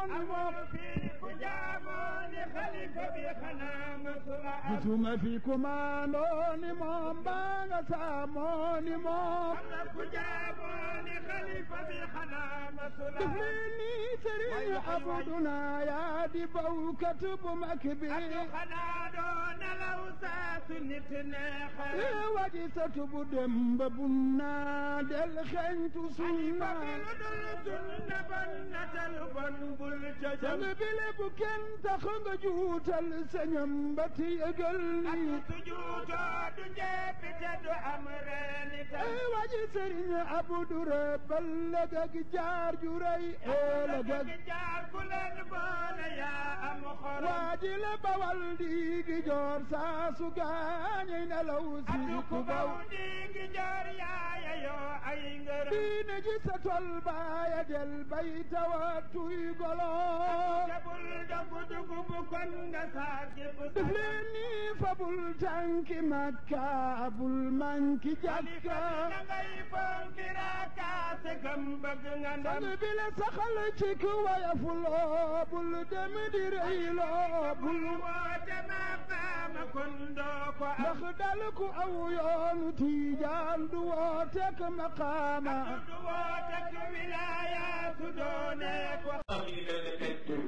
ni moom fii ku jaamoo ni xalifa bi xanaa masula am gisuma fi kumaandoo ni moom baa nga saamoo ni moom am na ku jaamoo ni xalifa bi xanaa masula def am leen ni sëriñ abuduna yaa di bawkat bu mag bi Abdu xanaa doo nelaw saa su nit neexal ee waji satu bu dem ba bunna del xeñtu sunna ba fi lu dul sunna bon natal bon bul ca jëm sang bi le bu kenn tax nga juutal sañam ba ti yëgal ak ni sujuutoo du njeppi te du am reeni tam ee waji sëriñ abudu rëbbal lëgëg jaar ju rëy ee lëgëg jaar ku leen boole yaa am xorom waaji la bawal di gi joor saa su gaañey nelaw si Abdu ku ku baw baw di ngi joor yaaya yoo ay ngërëm diine ji sa tol baaya del bay tawatuy golo jabul dogu dugub kon nga saa gépp def leen ni fabul tànki makka bul manki Xalifa jàkka bi na ngay fonki raakaase gëm bëgg nga ndam sang bi la saxal ci ku wayafuloo bul dem di rëyloo bul woote maqaama kon doo ko am ndax dal ku aw yoonu tiijaan du wootek maqaama du woote ku wilaaya su doonee ko am ñu benn peinture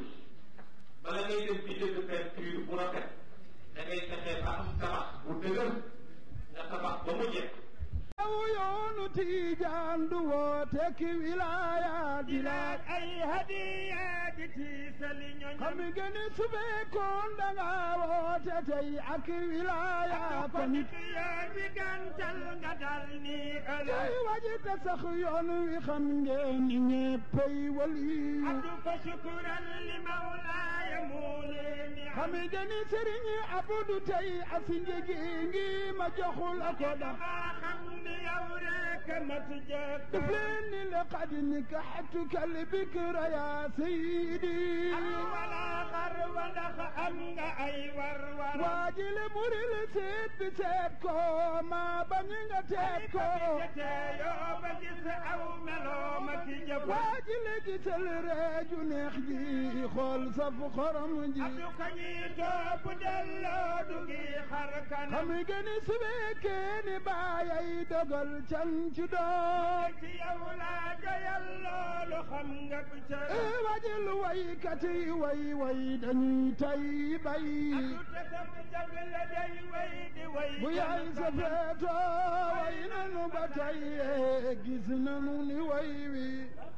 bala ngay dem ci jënd peinture bu rafet da ngay fexe ba am tabax bu dëgër nga tabax ba mu jekk aw yoonu tiijaan du wootek wilaaya di laaj laaj ay hadiya di tiisali ñoñam xam nga ni su fekkoon da nga woote tey ak wilaaya ko ko nit nit yoon wi gàntal nga dal ni tey ëllëg waji te sax yoon wi xam ngeen ni ñeppay waliyu Abdu fa shukuran li mawlaaya mu leen di xam nga ni sëriñ Abdu tey asi njëgi ngi ma joxul ko da dama xam ni yow rek mat jëkk def leen ni laqad nikaxtuka albikra ya sayidi wala xar walax am nga ay war war waajile muril seet bi seet ko ma bañ nga teet ko te yoo ba gis aw meloo ma ki jëf waajile gisal reeju neex ji xool saf xorom ji Abdu ko ñi topp delloo du ngi xar kanam xam nga ni su fekkee ni baayay dogal can ci doom ci yow laa doyal loolu xam nga ko ca ee waajil waykat yi way way dañuy tay bay Abdu te sam jag la day way di way bu yaay sa feeto way nanu ba tay ee gis nanu ni way wi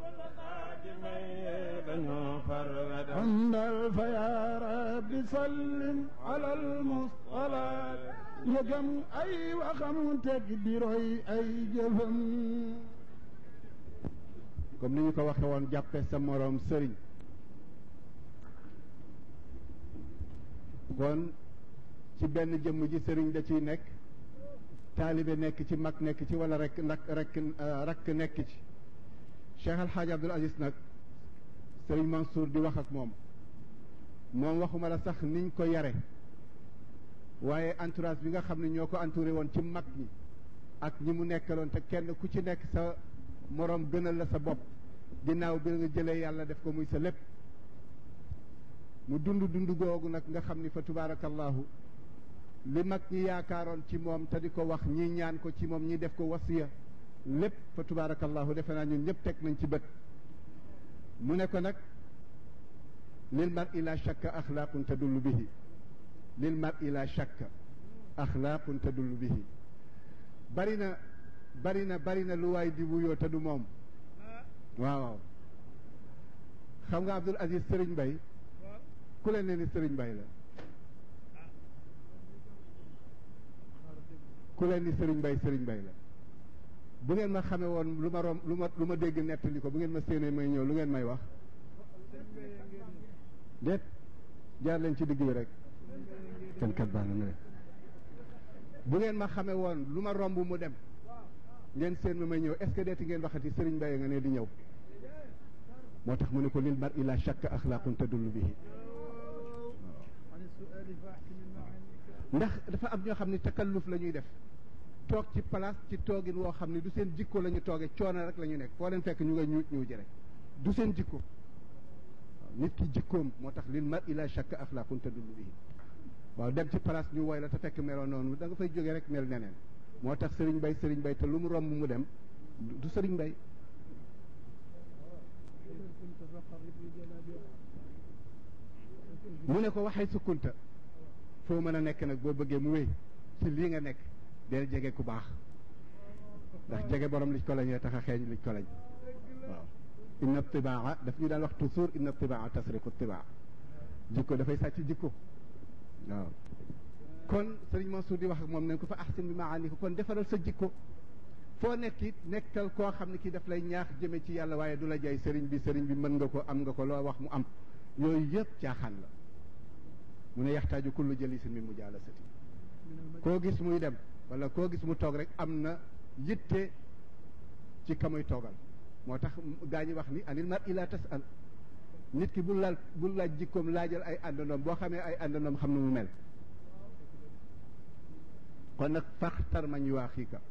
dañoo far andal fa yaa rabbi sallim ala almustalaat yëgam ay waxam teg di roy ay jëfam comme ni ñu ko waxe woon jàppe sa moroom sëriñ kon ci benn jëmm ji sëriñ da ciy nekk taalibe nekk ci mag nekk ci wala rek ndak rek rakk nekk ci Cheikh Al Hadj Abdoul Aziz nag sëriñ Mansour di wax ak moom moom waxuma la sax niñ ko yare waaye entourage bi nga xam ne ñoo ko entouré woon ci mag ñi ak ñi mu nekkaloon te kenn ku ci nekk sa moroom gënal la sa bopp ginnaaw bi nga jëlee yàlla def ko muy sa lépp mu dund dund googu nag nga xam ni fa tubaarakallahu li mag ñi yaakaaroon ci moom te di ko wax ñi ñaan ko ci moom ñi def ko wasiya lépp fa tubaarakallahu defe naa ñun ñëpp teg nañ ci bët mu ne ko nag lil mar ila shakka axlaaqun tadullu bihi lil mar ila shakka axlaaqun tadullu bihi bari na bari na bari na lu waay di wuyoo te du moom waaw waaw xam nga Abdoul Aziz Serigne Mbaye ku leen ne ni Serigne Mbaye la ku leen ni Serigne Mbaye Serigne Mbaye la bu ngeen ma xamee woon lu ma rom lu ma lu ma dégg nettali ko bu ngeen ma séenee may ñëw lu ngeen may wax déet jaar leen ci digg bi rek kenn kat baax na ne bu ngeen ma xamee woon lu ma romb mu dem ngeen seen ma may ñëw est ce que deeti ngeen waxati Serigne Mbaye nga ne di ñëw moo tax mu ne ko lil mar ila shakka axlaaqun tadullu bihi ndax dafa am ñoo xam ne takalluf la ñuy def toog ci place ci toogin woo xam ne du seen jikko la ñu toogee coono rek la ñu nekk foo leen fekk ñu nga ñuut ñuuji rek du seen jikko nit ki jikkoom moo tax lil mar ila shakka axlaaqun tadullu bihi waaw dem ci place ñu woy la te fekk meloo noonu da nga fay jógee rek mel neneen moo tax sëriñ bay sëriñ bay te lu mu romb mu dem du sëriñ bay mu ne ko waxee sukkunta foo mën a nekk nag boo bëggee mu wéy ci lii nga nekk del jege ku baax ndax jege borom liñ ko lañee tax a xeeñ liñ ko lañ waaw inna tibaa daf ñu daan wax toujours inna tibaa tasriqu tibaa jikko dafay sàcc jikko waaw kon sëriñ Mansour di wax ak moom nañ ko fa ahsin bi maani ko kon defaral sa jikko foo nekk it nekkal koo xam ne kii daf lay ñaax jëme ci yàlla waaye du la jay sëriñ bi sëriñ bi mën nga ko am nga ko loo wax mu am yooyu yëpp caaxaan la mu ne yaxtaaju kullu jalisin min mujaalasati koo gis muy dem wala koo gis mu toog rek am na yitte ci ka muy toogal moo tax gaa ñi wax ni anil mar ila tasal nit ki bul laal bul laaj jikkoom laajal ay àndandoom boo xamee ay àndandoom xam na mu mel kon nag faxtar mañ yu waa xiika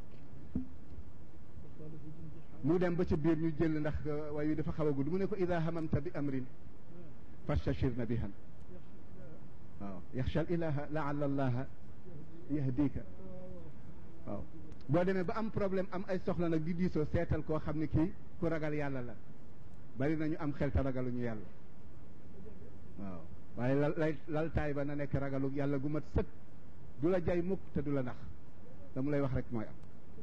mu dem ba ci biir ñu jël ndax way wi dafa xaw a gudd mu ne ko ida hamamta bi amrin fastashir na bihan waaw yaxsha al ilaha laala allaha yahdika waaw boo demee ba am problème am ay soxla nag di diisoo seetal koo xam ne kii ku ragal yàlla la bari nañu am xel te ragaluñu yàlla waaw waaye lal lay laltaay ba na nekk ragalu yàlla gu mat sëkk du la jay mukk te du la nax la mu lay wax rek mooy am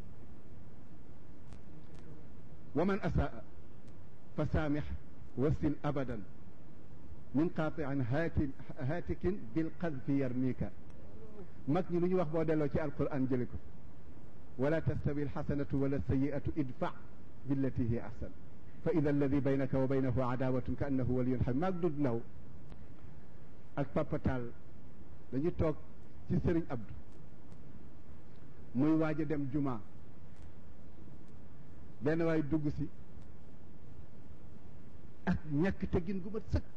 wa man asaa fa saamix wasil abadan min qaatiin haatin haatikin bil qadfi yarmika mag ñi lu ñu wax boo delloo ci alquran jëli ko wala tastawi alxasanatu wala sayiatu idfa billati hiya ahsan fa ida alladi baynaka wa baynahu adawatun ka annahu waliyun xam maag dud ndaw ak papatal dañu toog ci sëriñ abdu muy waaj a dem juma benn waay dugg si ak ñàkk teggin gu mat sëkk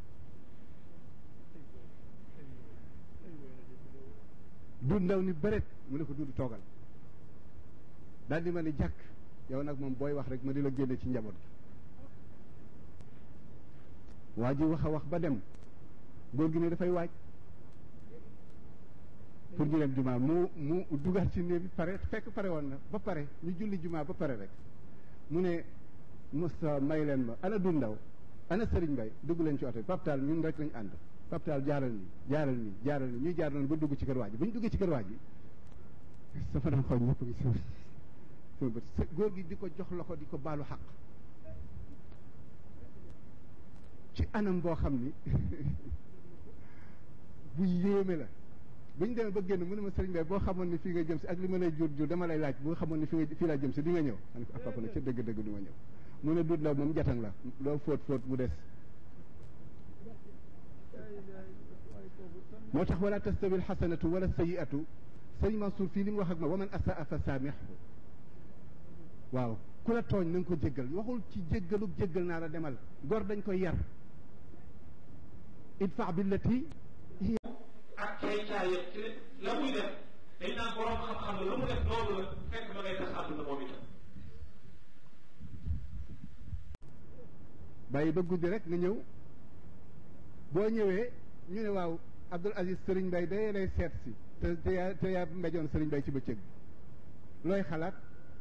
du ndaw ni bëret mu ne ko dudu toogal daal di ma ni jàkk yow nag moom booy wax rek ma di la génne ci njaboot gi waa ji wax a wax ba dem góor gi ne dafay waaj pour ñu dem jumaa mu mu dugaat ci néeg bi pare fekk pare woon na ba pare ñu julli jumaa ba pare rek mu ne Moussa may leen ma ana du ndaw ana Serigne Mbaye dugg leen ci oto bi paptaal ñun rek lañ ànd paptaal jaaral nii jaaral nii jaaral nii ñuy jaar noonu ba dugg ci kër waa ji ba ñu duggee ci kër waa ji sama doon xool ñëpp ngi sama sama bët góor gi di ko jox loxo di ko baalu xaq ci anam boo xam ni bu yéeme la bu ñu demee ba génn mu ne ma sëriñ Bay boo xamoon ni fii nga jëm si ak li ma lay jur jur dama lay laaj boo xamoon ni fii nga fii laa jëm si di nga ñëw ma ne ko ah papa nag ca dëgg-dëgg du ma ñëw mu ne dut la moom jatang la loo fóot fóot mu des moo tax wala tastawi alxasanatu wala sayiatu sëriñ Mansour fii li mu wax ak ma wa man asaa fa saamixhu waaw ku la tooñ na nga ko jéggal waxul ci jéggalub jéggal naa la demal gor dañ koy yar idfa billati ak cay caayam ci la muy def dañ naan borom xam-xam la lu mu def loolu la fekk ma ngay tas àdduna moom itam bàyyi ba guddi rek nga ñëw boo ñëwee ñu ne waaw Abdul Aziz Serigne Mbaye day lay seet si te te yaa te yaa mbejoon Serigne Mbaye ci bëccëg bi looy xalaat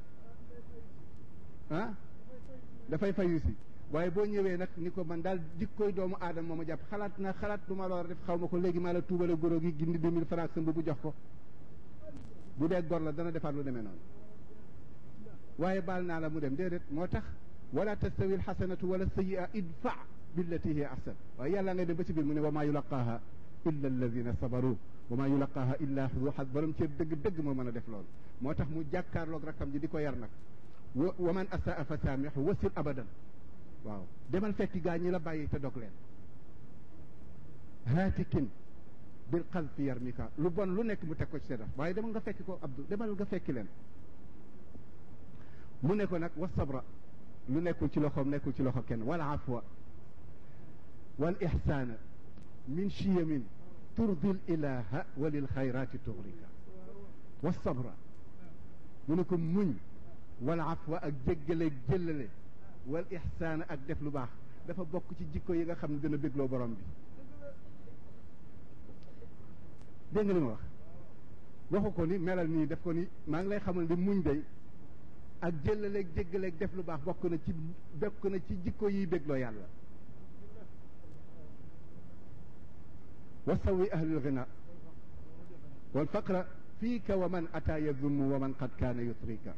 ah dafay fayu si waaye boo ñëwee nag ni ko man daal jikkooy doomu aadama moo ma jàpp xalaat na xalaat du ma la war a def xaw ma ko léegi maa la tuubale góoro gi gindi deux mille francs sa bu jox ko bu dee gor la dana defaat lu demee noonu waaye baal naa la mu dem déedéet moo tax wala tastawi alxasanatu wala sayia idfa billati hiya ahsan waaye yàlla ngay dem ba ci biir mu ne wa maa yulaqaaha illa alladina sabaru wa maa yulaqaaha illa du xas borom cër dëgg dëgg moo mën a def loolu moo tax mu jàkkaarloog rakkam ji di ko yar nag wa wa man asaa fa saamixu wasil abadan waaw demal fekki gaa ñi la bàyyi te dog leen haatikin bil xalfi yarmika lu bon lu nekk mu teg ko ci sedaf waaye demal nga fekki ko Abdou demal nga fekki leen mu ne ko nag wa sabra lu nekkul ci loxoom nekkul ci loxo kenn wal afwa wal ihsaana min chiyamin turdil ilaha wa lil xayrati tugrika wa sabra mu ne ko muñ wal afwa ak jéggale jëllale wal ihsaana ak def lu baax dafa bokk ci jikko yi nga xam ne dina bégloo borom bi dégg nga li ma wax waxu ko ni melal nii def ko ni maa ngi lay xamal ni muñ day ak jëllaleeg jéggaleeg def lu baax bokk na ci bokk na ci jikko yiy bégloo yàlla wa sawi ahlul ghina wal faqra fiika wa man ata yazunnu wa man qad kaana yutrika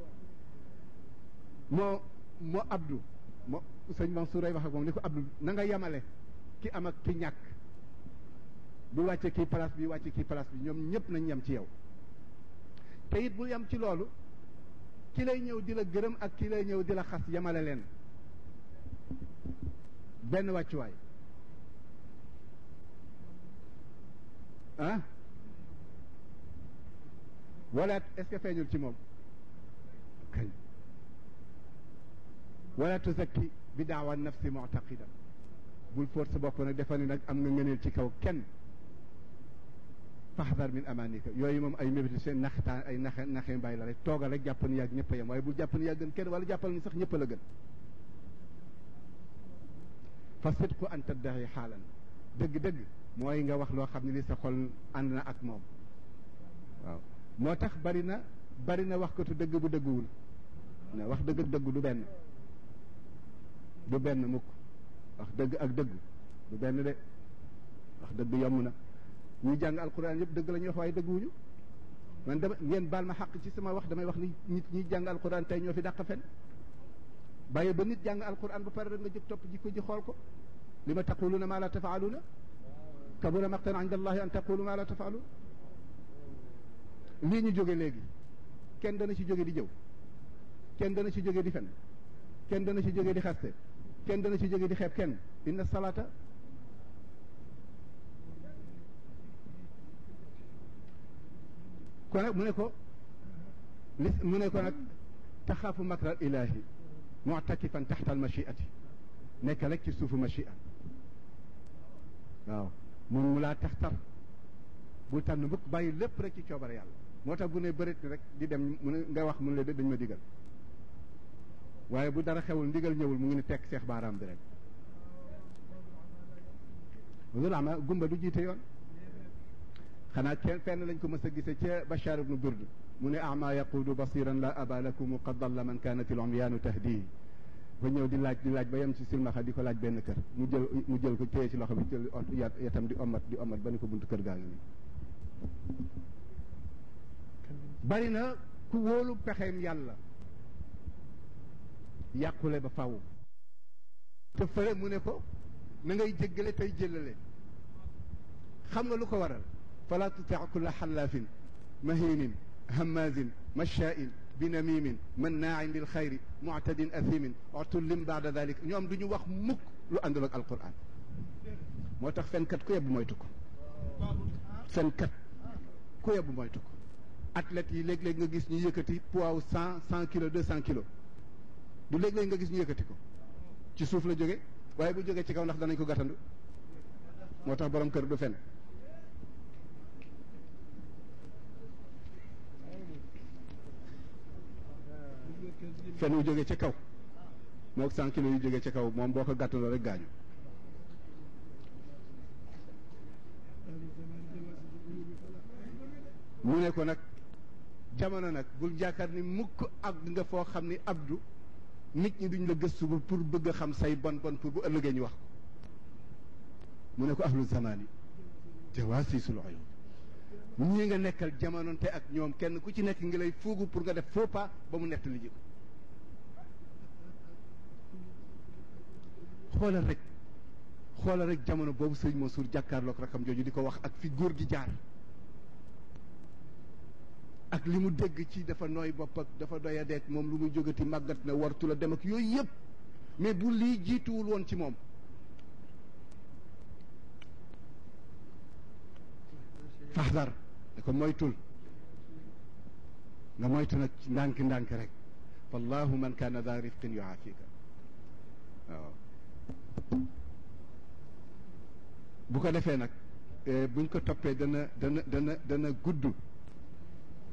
moo moo abdu moo sëñ Mansour ay wax ak moom ni ko abdu na nga yemale ki am ak ki ñàkk bu wàcce kii place bi wàcce kii place bi ñoom ñëpp nañ yem ci yow te it bu yem ci loolu ki lay ñëw di la gërëm ak ki lay ñëw di la xas yemale leen benn wàccuwaay ah wala est-ce que feeñul ci moom kañ wala tuzakki bi daawa nafsi mu'taqida bul fóot sa bopp nag defa ni nag am nga ngëneel ci kaw kenn faxdar min amanika yooyu moom ay mébéti seen naxtaan ay naxe naxe mbay la rek toogal rek jàpp ni yàgg ñëpp a yem waaye bul jàpp ni yàgg gën kenn wala jàppal ni sax ñëpp a la gën fa sidqu an taddahi xaalan dëgg-dëgg mooy nga wax loo xam ne li sa xol ànd na ak moom waaw moo tax bari na bari na wax ko tu dëgg bu dëgguwul ne wax dëgg ak dëggu du benn du benn mukk wax dëgg ak dëgg du benn de wax dëgg yomb na ñuy jàng alquran yëpp dëgg la ñuy wax waaye dëgguwuñu man dama ngeen baal ma xàq ci sama wax damay wax ni nit ñi jàng alquran tey ñoo fi dàq fen bàyyi ba nit jàng alquran ba pare rek nga jóg topp ji ko ji xool ko li ma taquluna ma la tafaaluna kabura maqtan inda allahi an taqulu ma la tafaalun lii ñu jóge léegi kenn dana ci jóge di jëw kenn dana ci jóge di fen kenn dana ci jóge di xaste kenn dana ci jóge di xeeb kenn inna salata kon nag mu ne ko li mu ne ko nag taxaafu makral ilahi mu'takifan taxta al machiati nekk rek ci suufu machia waaw mun mu laa tax tar bul tànn mukk bàyyi lépp rek ci coobare yàlla moo tax bu ne bërit rek di dem mu ne nga wax mu ne dañ ma digal waaye bu dara xewul ndigal ñëwul mu ngi ne tekk seex baaraam bi rek loolu ama gumba du jiite yoon xanaa kenn fenn lañ ko mës a gise ca Bachar ibnu Burd mu ne ama yaquudu basiran la aba lakum qad dalla man kanat il umyaanu tahdi ba ñëw di laaj di laaj ba yem ci silmaxa di ko laaj benn kër mu jël mu jël ko téye ci loxo bi jël yatam di omat di omat ba ni ko buntu kër gaa ngi nii bari na ku wóolu pexeem yàlla yàqule ba faw te fële mu ne ko na ngay jéggale tey jëlale xam nga lu ko waral fala tuti kulla xallaafin mahinin hammazin mashaa'in binamimin mannaain lil xayri muctadin athimin utullin baada dalik ñoom du ñu wax mukk lu àndul ak alquran moo tax fenkat ku yebbu moytu ko fenkat ku yebbu moytu ko athlètes yi léeg-léeg nga gis ñu yëkkati poids wu cent cent kilos deux cent kilos du léeg-léeg nga gis ñu yëkkati ko ci suuf la jóge waaye bu jógee ci kaw ndax danañ ko gàttandu moo tax borom kër du fen fen wu jógee ca kaw moog cent kilos yu jógee ca kaw moom boo ko gàttandoo rek gaañu mu ne ko nag jamono nag bul jaakaar ni mukk ak nga foo xam ni abdu nit ñi duñ la gëstu ba pour bëgg a xam say bon bon pour bu ëllëgee ñu wax ko mu ne ko ahlu zamani jawaasisul uyun ñii nga nekkal jamononte ak ñoom kenn ku ci nekk ngi lay fuugu pour nga def faux pas ba mu nett li ji ko xoolal rek xoolal rek jamono boobu sëñ Mansour jàkkaarloog rakam jooju di ko wax ak fi góor gi jaar ak li mu dégg ci dafa nooy bopp ak dafa doy a deeg moom lu muy jógati màggat na wartu la dem ak yooyu yëpp mais bu lii jiituwul woon ci moom faxdar da ko moytul nga moytu nag ndànk ndànk rek wallahu man kaana daa rifqin yuaafika waaw bu ko defee nag buñ ko toppee dana dana dana dana gudd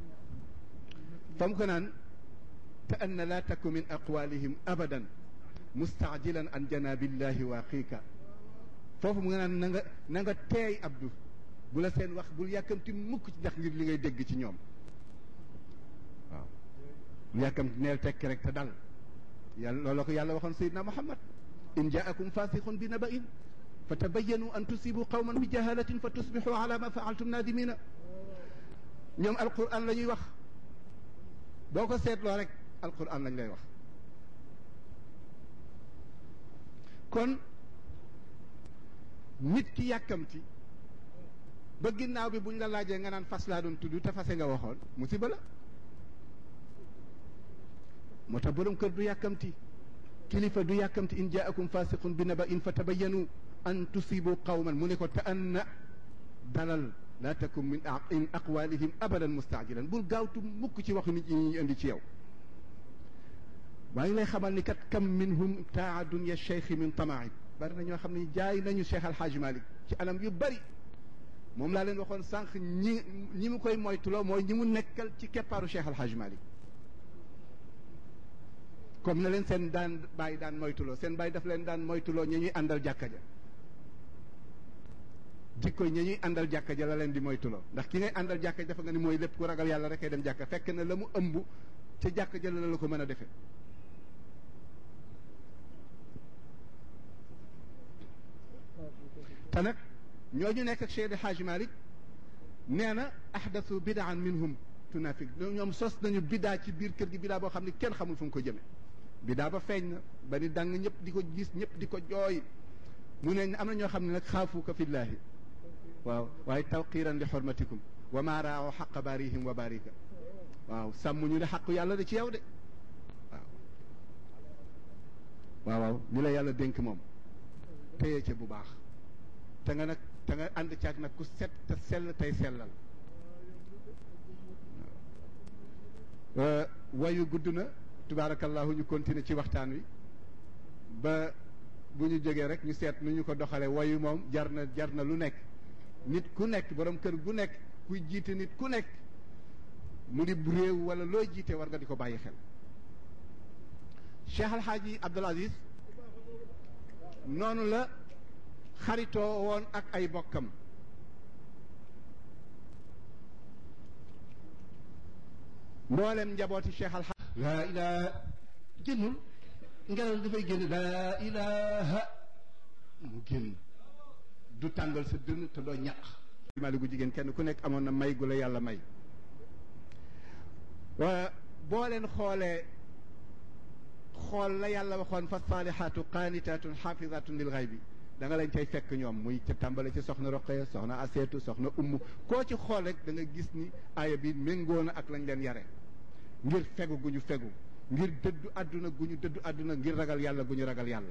fam ko naan te anna laa taku min aqwalihim abadan mustaajilan an janabillahi waaqiika foofu mu nga naan na nga na nga teey abdu bu la seen wax bul yàkkamti mukk ci ndax ngir li ngay dégg ci ñoom waaw bul yàkkamti neel tekki rek te dal yàlla loolu la ko yàlla waxoon sayidna muhammad in jaakum fasiqun bi naba'in fa tabayyanu an tusibu qawman bi jahalatin fa tusbixu ala ma faaltum nadimina ñoom alquran la ñuy wax boo ko seetloo rek alquran lañ lay wax kon nit ki yàkkamti ba ginnaaw bi buñ la laajee nga naan fas laa doon tudd te fase nga waxoon musiba la moo tax borom kër du yàkkamti kilifa du yàkkamti in jaakum fasiqun bi naba in fa tabayyanu an tusibu qawman mu ne ko te an na dalal laa takun min in aqwalihim abadan mustaajilan bul gaawtu mukk ci waxu nit ñi ñu indi ci yow waaye lay xamal ni kat kam minhum taa dunya cheikh min tamaib bari na ñoo xam ne jaay nañu cheikh alxaaji malik ci anam yu bari moom laa leen waxoon sànq ñi ñi mu koy moytuloo mooy ñi mu nekkal ci keppaaru cheikh alxaaji malik comme na leen seen daan bàyyi daan moytuloo seen bàyyi daf leen daan moytuloo ñi ñuy àndal jàkka ja jikko ñi ñuy àndal jàkka ja la leen di moytuloo ndax ki ngay àndal jàkka ja dafa nga ni mooy lépp ku ragal yàlla rek ay dem jàkka fekk na la mu ëmb ca jàkka ja la la ko mën a defee te nag ñooñu nekk ak Cheikh Hadj Malick nee na ahdathu bidaan minhum tunafik ñoom sos nañu bidaa ci biir kër gi bidaa boo xam ne kenn xamul fu mu ko jëme bidaa ba feeñ na ba ni dang ñëpp di ko gis ñëpp di ko jooy mu ne am na ñoo xam ne nag xaafuuka fillaahi waaw waaye tawqiran li xormatikum wa maa raaw xaqa baarihim wa baarika waaw sàmm ñu ne xaqu yàlla da ci yow de waaw waaw waaw li la yàlla dénk moom téye ca bu baax te nga nag te nga ànd caag nag ku set te sell tey sellal wayu gudd na tubaarakallahu ñu continuer ci waxtaan wi ba bu ñu jógee rek ñu seet nu ñu ko doxalee wayu moom jar na jar na lu nekk nit ku nekk borom kër gu nekk kuy jiite nit ku nekk mu di réew wala looy jiite war nga di ko bàyyi xel Cheikh Al Hadji Abdoul Aziz noonu la xaritoo woon ak ay bokkam mboolem njabooti Cheikh Al Hadji laa ilaha génnul ngelaw dafay génn laa ilaha mu génn du tàngal sa dënn te doo ñaq mali gu jigéen kenn ku nekk amoon na may gu la yàlla may boo leen xoolee xool la yàlla waxoon fa saalihaatu qaanitaatun xaafizaatun lil xaybi da nga leen cay fekk ñoom muy ca tàmbale ci soxna Roqaya soxna Aseetu soxna Umm koo ci xool rek da nga gis ni aaya bi méngoo na ak lañ leen yare ngir fegu gu ñu fegu ngir dëddu àdduna gu ñu dëddu àdduna ngir ragal yàlla gu ñu ragal yàlla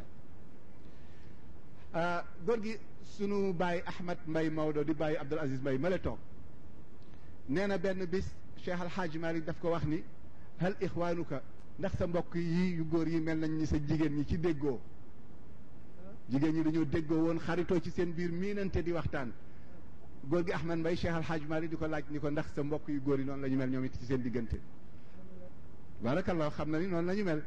góor gi sunu bàyyi Ahmad Mbay Maodo di bàyyi Abdul Aziz Mbay ma la toog nee na benn bis Cheikh Al Hadj Malick daf ko wax ni hal ixwaanuka ndax sa mbokk yi yu góor yi mel nañ ni sa jigéen ñi ci déggoo jigéen ñi dañoo déggoo woon xaritoo ci seen biir miinante di waxtaan góor gi Ahmad Mbay Cheikh Al Hadj Malick di ko laaj ni ko ndax sa mbokk yu góor yi noonu la ñu mel ñoom it ci seen diggante barakallah xam na ni noonu la ñu mel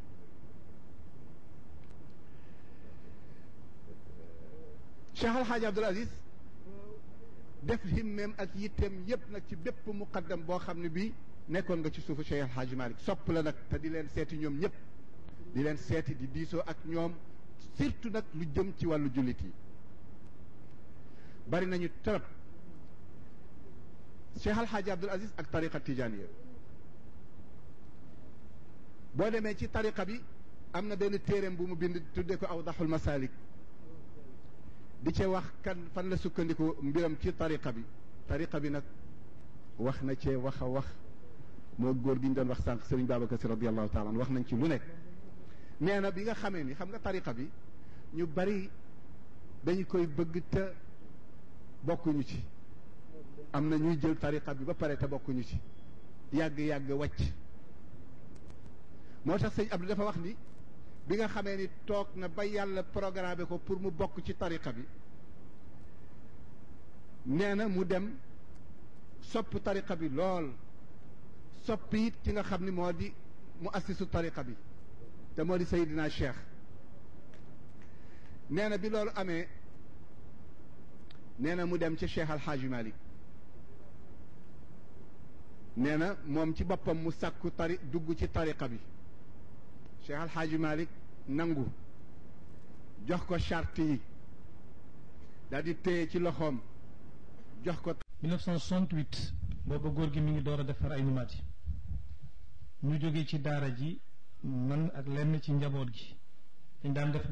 Cheikh Al Hadj Abdoul Aziz def himmeem ak yitteem yépp nag ci bépp muqaddam boo xam ne bii nekkoon nga ci suufu Cheikh Al Hadj Malick sopp la nag te di leen seeti ñoom ñëpp di leen seeti di diisoo ak ñoom surtout nag lu jëm ci wàllu jullit yi bari nañu trop Cheikh Al Hadj Abdoul Aziz ak tariqa tijaniya boo demee ci tariqa bi am na benn téereem bu mu bind tudde ko awdaxul masalik di ca wax kan fan la sukkandiku mbiram ci tariqa bi tariqa bi nag wax na cee wax a wax moo góor gi ñu doon wax sànq Serigne Babacar Sy radiallahu taala an wax nañ ci lu nekk nee na bi nga xamee ni xam nga tariqa bi ñu bari dañu koy bëgg te bokkuñu ci am na ñuy jël tariqa bi ba pare te bokkuñu ci yàgg-yàgg wàcc moo tax sëñ Abdou dafa wax ni bi nga xamee ni toog na ba yàlla programmé ko pour mu bokk ci tariqa bi nee na mu dem sopp tariqa bi lool sopp it ki nga xam ni moo di mu assisu tariqa bi te moo di Seydina Cheikh nee na bi loolu amee nee na mu dem ci Cheikh Al Hadj Malick nee na moom ci boppam mu sàkku tari dugg ci tariqa bi Cheikh Al Hadj Malick nangu jox ko charte yi daal di téye ci loxoom jox ko 1968 booba góor gi mi ngi door a defar ay numaat yi ñu jóge ci daara ji man ak lenn ci njaboot gi dañ daan def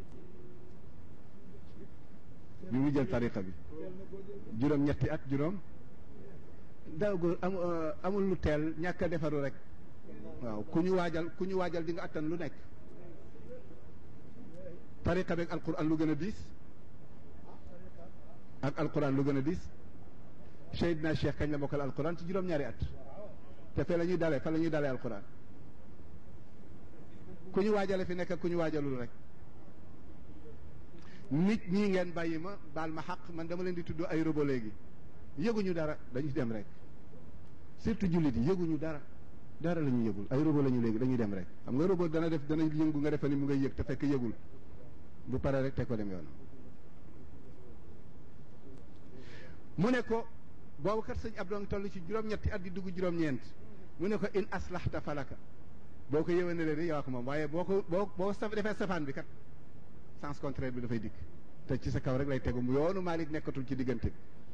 bi mu jël tariqa bi juróom ñetti at juróom daaw góor am amul lu teel ñàkk a defaru rek waaw ku ñu waajal ku ñu waajal di nga attan lu nekk tariqa beeg alquran lu gën a diis ak alquran lu gën a diis Seydina Cheikh kañ la mokkal alquran ci juróom-ñaari at te fe la ñuy dalee fa la ñuy dalee alquran ku ñu waajale fi nekk ak ku ñu waajalul rek nit ñi ngeen bàyyi ma baal ma xaq man dama leen di tudd ay robo léegi yëguñu dara dañuy dem rek surtout jullit yi yëguñu dara dara la ñu yëgul ay robo la ñu léegi dañuy dem rek xam nga robo dana def dana yëngu nga defe ni mu ngay yëg te fekk yëgul bu pare rek te ko dem yoon mu ne ko boobu kat sëñ Abdou ngi toll ci juróom-ñetti at di dugg juróom-ñeent mu ne ko in aslahta falaka boo ko yëwénalee ni yow ak moom waaye boo ko boo boo saf defee safaan bi kat sens contraire bi dafay dikk te ci sa kaw rek lay tegu mu yoonu Malick nekkatul ci diggante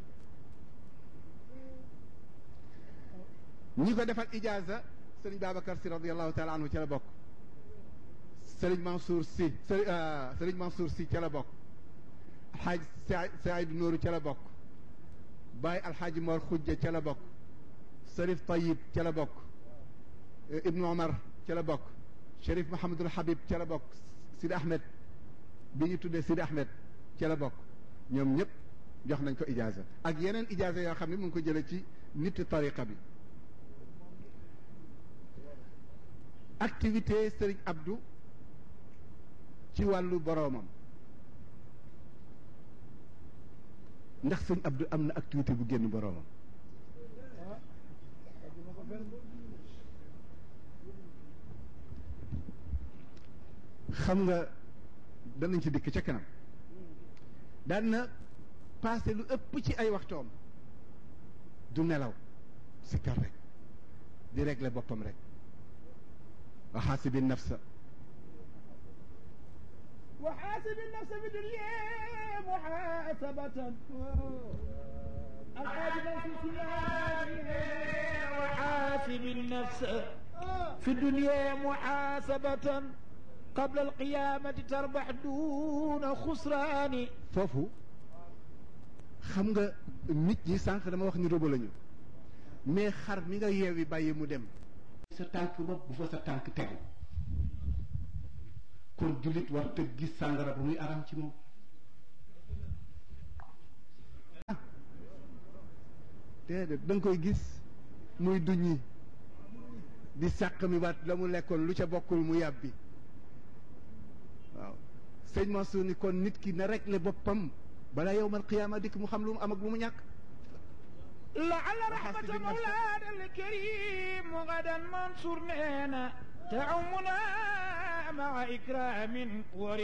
bi ñi ko defal ijaaza sëriñ Babacar si radiallahu taala anhu ca la bokk sëriñ Mansour si sëriñ Mansour si ca la bokk alxaaj Saïd Nooru ca la bokk Baye alxaaji Mor Xujja ca la bokk Sërif Tayib ca la bokk Ibnu Omar ca la bokk Cherif Mahamadul Habib ca la bokk Sidi Ahmed bi ñu tuddee Sidi Ahmed ca la bokk ñoom ñëpp jox nañ ko ijaaza ak yeneen ijaaza yoo xam ne mu ngi ko jëlee ci nit tariqa bi activité Serigne Abdou ci wàllu boroomam ndax Serigne Abdou am na activité bu génn boroomam xam nga danañ ci dikk ca kanam daan na passé lu ëpp ci ay waxtoom du nelaw sikkar rek di régler boppam rek wa xaasibi nafsa وحاسب النفس في الدنيا محاسبة وحاسب النفس في الدنيا محاسبة قبل القيامة تربح دون خسران foofu xam nga nit ñi sànq dama wax ni robo lañu mais xar mi nga yeewi bàyyi mu dem sa tànk bopp bu fa sa tànk tegu kon jullit war te gis sàngara ba muy aram ci moom déedéet da nga koy gis muy duñi di sàq mi waat la mu lekkoon lu ca bokkul mu yàbbi waaw sëñ Mansour ni kon nit ki na réglé boppam balaa yowmal qiyaama dikk mu xam lu mu am ak lu mu ñàkk لعل رحمة مولانا الكريم غدا منصور نينا تعمنا مع إكرام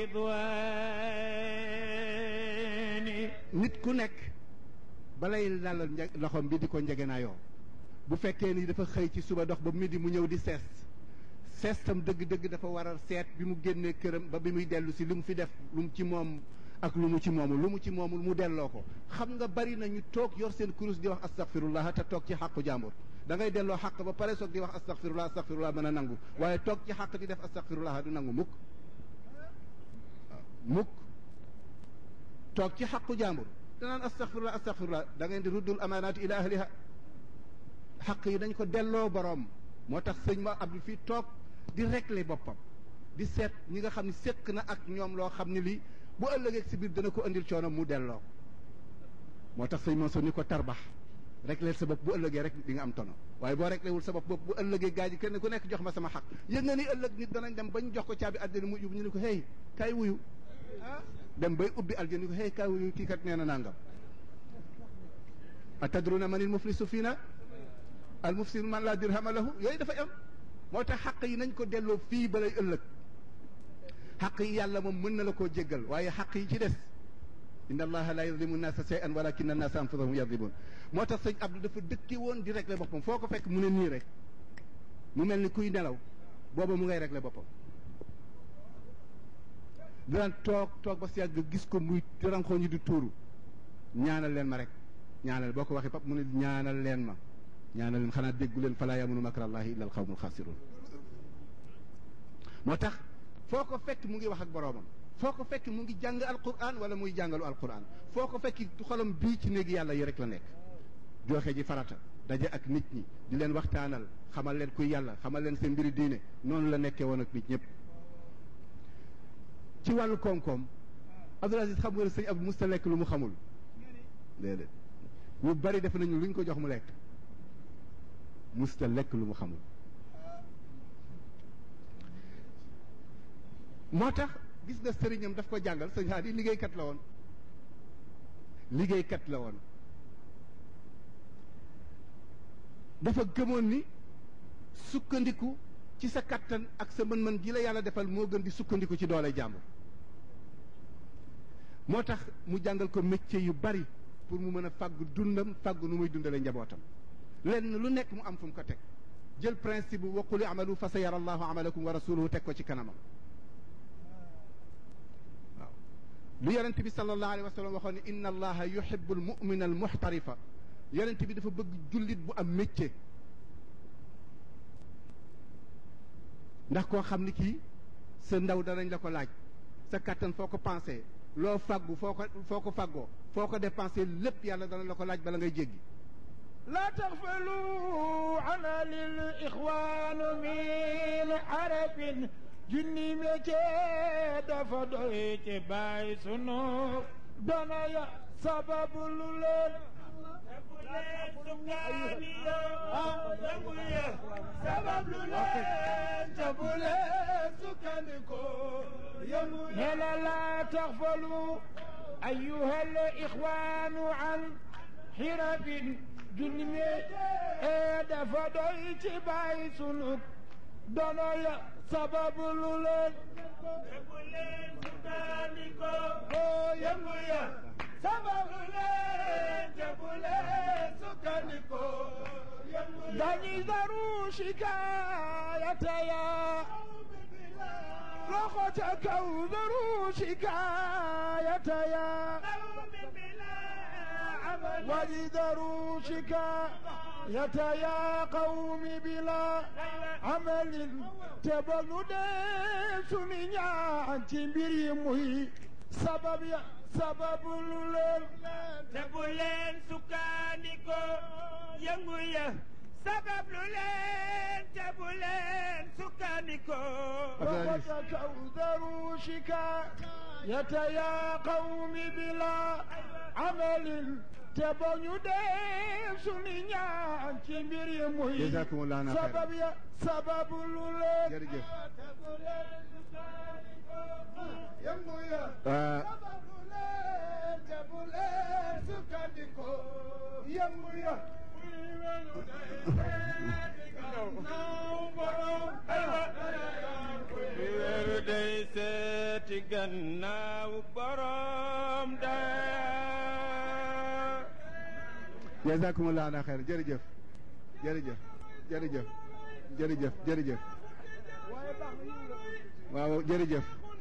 ورضوان nit ku nekk balay lalal nje loxoom bi di ko njegenaayoo bu fekkee ni dafa xëy ci suba dox ba midi mu ñëw di sees seestam dëgg-dëgg dafa war a seet bi mu génnee këram ba bi muy dellu si lu mu fi def lu mu ci moom ak lu mu ci moomul lu mu ci moomul mu delloo ko xam nga bari na ñu toog yor seen kurus di wax astaghfirullah te toog ci xàqu jàmbur da ngay delloo xàq ba pare soog di wax astaghfirullah astaghfirullah mën a nangu waaye toog ci xàq di def astaghfirullah du nangu mukk waaw mukk toog ci xàqu jàmbur danaan astaghfirullah astaghfirullah da ngeen di ruddul amaanaati ila ahliha xaq yi dañ ko delloo boroom moo tax sëñ ma Abdou fii toog di régler boppam di seet ñi nga xam ne séq na ak ñoom loo xam ne lii bu ëllëgee si biir dana ko andil coono mu delloo moo tax sëñ Mansour ni ko tarbax régler sa bopp bu ëllëgee rek di nga am tono waaye boo réglé wul sa bopp bu ëllëgee gaa ji kenn ku nekk jox ma sama xaq yëg nga ni ëllëg nit danañ dem bañ jox ko caabi àddina mu yóbbu ñu ne ko hey kaay wuyu dem bay ubbi aljana ni ko hey kaay wuyu kii kat nee na nangam atadruna manil muflisu fiina al mufsidu man laa dirhama lahu yooyu dafay am moo tax xaq yi nañ ko delloo fii balay ëllëg xaq yi yàlla moom mën na la koo jéggal waaye xaq yi ci des inna allaha la yadlimu nnaasa shay'an walakinna nnaasa anfusahum yadlimun moo tax sëñ Abdou dafa dëkki woon di régler boppam foo ko fekk mu ne nii rek mu mel ni kuy nelaw booba mu ngay régler boppam daan toog toog ba si yàgg gis ko muy ranxoo ñi di tuuru ñaanal leen ma rek ñaanal boo ko waxee pap mu ne ñaanal leen ma ñaanal leen xanaa déggu leen falaa yamunu makrallahi illa al qawmul xaasirun moo tax foo ko fekk mu ngi wax ak boroomam foo ko fekk mu ngi jàng alquran wala muy jàngalu alquran foo ko fekk xolam bii ci néegi yàlla yi rek la nekk joxe ji farata daje ak nit ñi di leen waxtaanal xamal leen kuy yàlla xamal leen seen mbiri diine noonu la nekkee woon ak nit ñëpp ci wàllu koom-koom Abdoul Aziz xam nga ne sëñ Abdou musta lekk lu mu xamul déedéet ñu bari def nañu luñ ko jox mu lekk musta lekk lu mu xamul moo tax gis nga sëriñam daf ko jàngal sëñ Haadi liggéeykat la woon liggéeykat la woon dafa gëmoon ni sukkandiku ci sa kattan ak sa mën-mën ji la yàlla defal moo gën di sukkandiku ci doole jàmbur moo tax mu jàngal ko métier yu bari pour mu mën a fàggu dundam fàggu nu muy dundale njabootam lenn lu nekk mu am fu mu ko teg jël principe bu waquli amalu fa sa yara allahu amalakum wa rasuluhu teg ko ci kanamam waaw lu yonent bi sallallahu alayhi wa sallam waxoon ne inna allaha yuhibbu al mumina al muxtarifa yonent bi dafa bëgg jullit bu am métier ndax koo xam ni kii sa ndaw danañ la ko laaj sa kattan foo ko pensé loo fàggu foo ko foo ko fàggoo foo ko dépensé lépp yàlla dana la ko laaj bala ngay jéggi لا تغفلوا عنا للإخوان من عرب junni métier dafa doy ci bàyyi sunu dana ya sababu lu leen sabab lu leen jabu leen sukkandiku nela la taxfalu أيها الإخوان عن حرف junni métier dafa doy ci bàyyi sunu dana ya sababu lu leen yëngu leen sukkandiku oo yëngu ya sababu leen yëngu leen sukkandiku dañuy daru shikaayata ya loxo ca kaw daru shikaayata ya واجدروا شكاية يا قوم بلا عمل تبلو ديس من يانتي بريمي سبب يا سبب لولن تبولين سكانيكو ينغويا سبب لولن تبولين سكانيكو وتكوذروا شكاية يا قوم بلا عمل te ba ñu dee suñu ñaan ci mbir yi muy jazakumullahu xayran sabab ya sababu lu leen jërëjëf yëngu ya sababu leen te bu leen sukkandiko yëngu ya weeru day seeti gannaaw borom daya jazakumullahu ana xayr jërëjëf jërëjëf jërëjëf jërëjëf jërëjëf waaw jërëjëf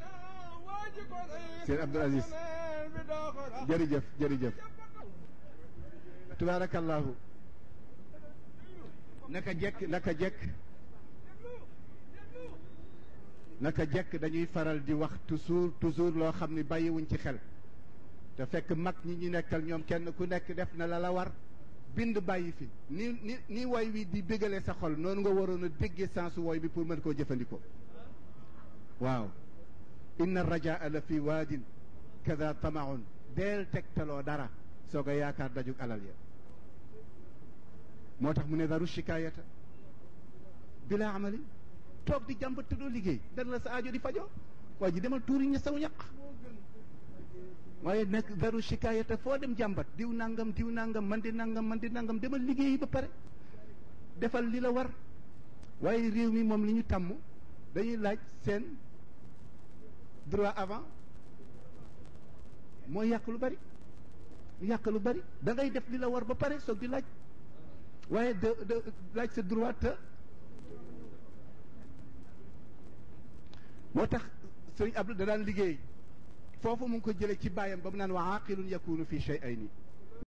seen Abdoul Aziz jërëjëf jërëjëf tubaarakallahu naka jekk naka jekk naka jekk dañuy faral di wax toujours toujours loo xam ni bàyyiwuñ ci xel te fekk mag ñi ñu nekkal ñoom kenn ku nekk def na la la war bind bàyyi fi ni ni ni woy wi di bégale sa xol noonu nga waroon a déggee sensu woy bi pour mën koo jëfandikoo waaw inna rajaa la fi waadin kada tamaun deel tegtaloo dara soog a yaakaar dajug alal ya moo tax mu ne daru shikaayata bila amali toog di jàmbat te doo liggéey dana la sa aajo di fajoo waa ji demal tuuri ña saw ñaq waaye nag daru shikaayata foo dem jàmbat diw nangam diw nangam man di nangam man di nangam demal liggéeyi ba pare defal li la war waaye réew mi moom li ñu tàmm dañuy laaj seen droit avant mooy yàq lu bari yàq lu bari da ngay def li la war ba pare soog di laaj waaye de de laaj sa droit te moo tax sëriñ Abdou da daan liggéey foofu mu ngi ko jëlee ci bàyyam ba mu naan wa aqilun yakunu fi shay'ayni